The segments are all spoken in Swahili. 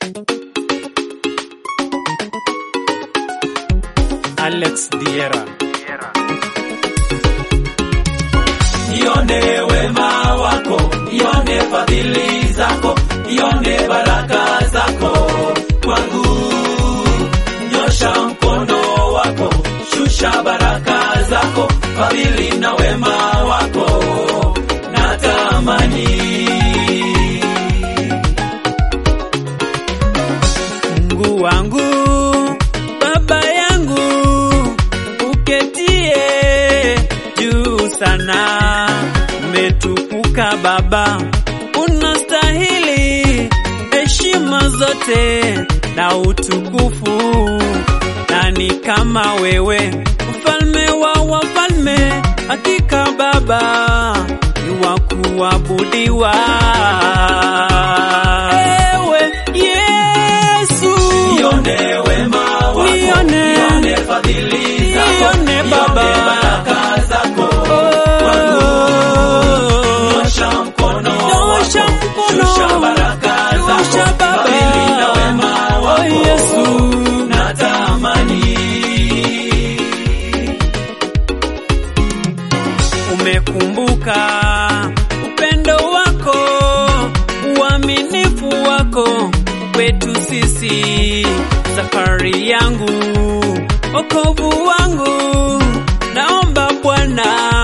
Alex Diera. Ione wema wako, ione fadhili zako, ione baraka zako kwangu. Nyosha mkono wako, shusha baraka zako, fadhili na wema wako natamani. Mungu wangu, Baba yangu, uketie juu sana, umetukuka Baba, unastahili heshima zote na utukufu. Nani kama wewe, mfalme wa wafalme? Hakika Baba ni wa kuabudiwa. Ewe Yesu, Ione wema wako, Nione. ione fadhili zako, Nione Baba. ione baraka zako kwangu. Nyosha mkono Nyosha wako, mkono. shusha baraka Nyosha zako, Baba. fadhili na wema Oh, wako Yesu. natamani. umekumbuka upendo wako, uaminifu wako kwetu sisi. Safari yangu, okovu wangu, naomba Bwana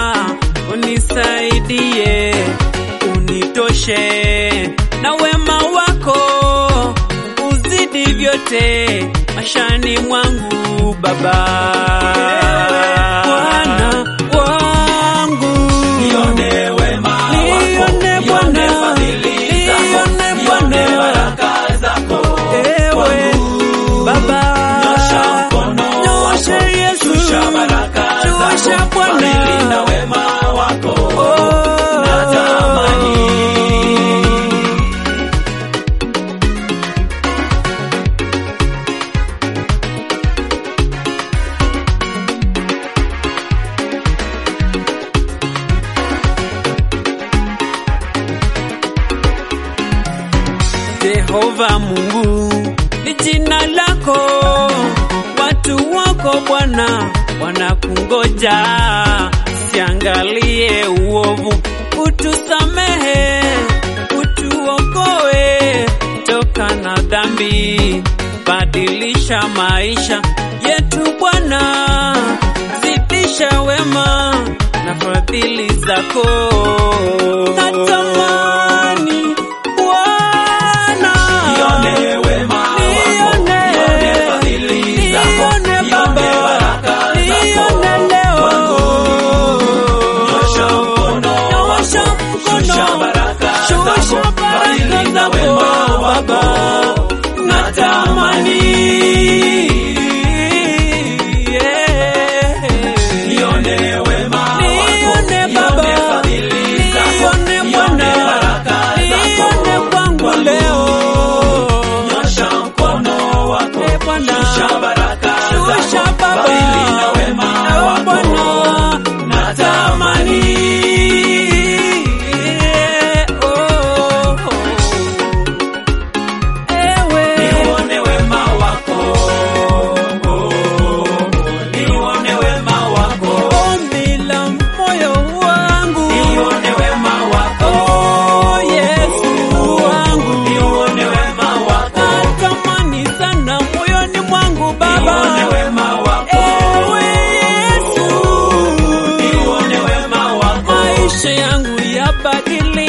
unisaidie, unitoshe na wema wako uzidi vyote mashani mwangu Baba. Bwana wangu Nione wema wako, Nione nione Bwana. fadhili zako, Nione nione Bwana. baraka zako ewe kwangu. Baba, Nyosha mkono Nyosha wako, Yesu, shusha baraka Shusha zako, Bwana. fadhili na wema wako Oh. natamani. Jehova Mungu ni jina lako, watu wako Bwana wanakungoja. Siangalie uovu, utusamehe, utuokoe toka na dhambi, badilisha maisha yetu Bwana, zidisha wema na fadhili zako. Natamani Bwana Nione wema wako, nione fadhili zako, nione baraka zako kwangu. Nyosha mkono wako, shusha baraka zako, fadhili na wema wako natamani. Nione wema wako, nione fadhili zako, nione baraka zako kwangu. Nyosha mkono wako, shusha baraka zako, fadhili na wema wako natamani. Nione wema wako, nione wema wako, nione wema wako, nione wema wako, nione wema wako, nione wema wako. Maisha yangu yabadilike